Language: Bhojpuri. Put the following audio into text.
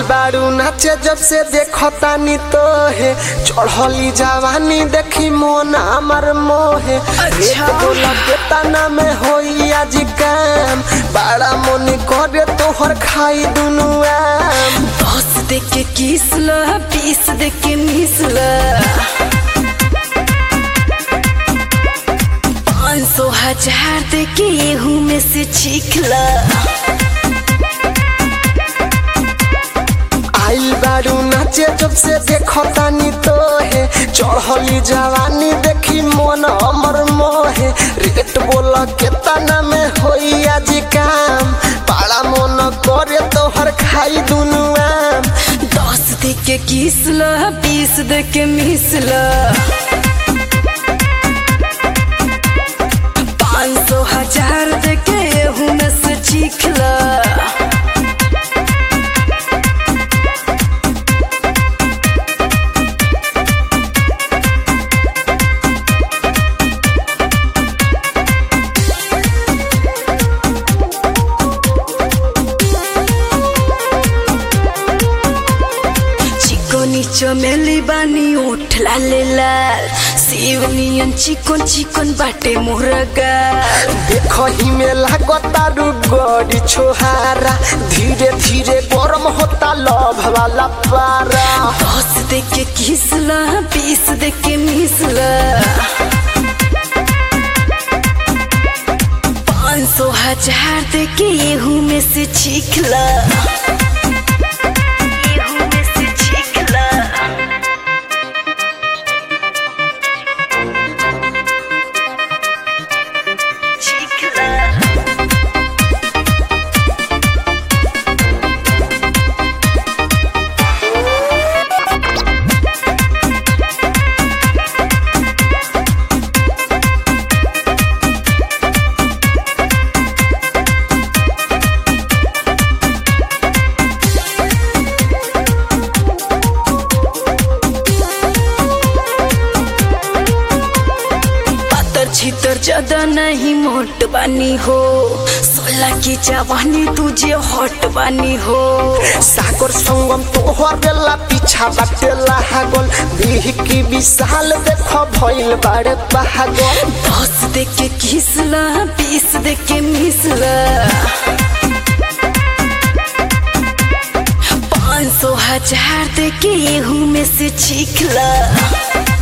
बारू नाचे जब से देखो तानी तो है चढ़ली जवानी देखी मोन हमर मोहे अच्छा। एक बोला के तना में होई आज काम बड़ा मन करे तोहर खाई दुनु आम दस दे के किस ल बीस दे के मिस ल पाँच सौ हजार दे के एहू में से चीख ल आइल बारू नाचे जब से देखो तानी तो है चढ़ली जवानी देखी मन हमर मोहे रेट बोला के तना में होई आज काम बड़ा मन करे तोहर खाई दुनु आम दस दे के किस ल बीस दे के मिस ल पाँच सौ हजार दे के एहू में से चीख ल चिकोनी चमेली बानी ओठ लाले लाल शिवनियन चिकन चिकन बाटे मुर्गा देखो ही में लागता रुगड़ी छोहारा धीरे धीरे गरम होता लव वाला पारा दस दे के किसला बीस दे के मिसला पाँच सौ हजार दे के एहू में से चीखला एहू में से चीखला चीखला पातर छितर ज्यादा नहीं मोट बानी हो सोलह की जवानी तुझे हॉट बानी हो सागर संगम तोहर बेला पीछा बाटेला हागल बिह की विशाल देखो भइल बाड़े पागल दस दे के किसला बीस दे के मिसला पाँच सौ हजार दे के एहू में से चीखला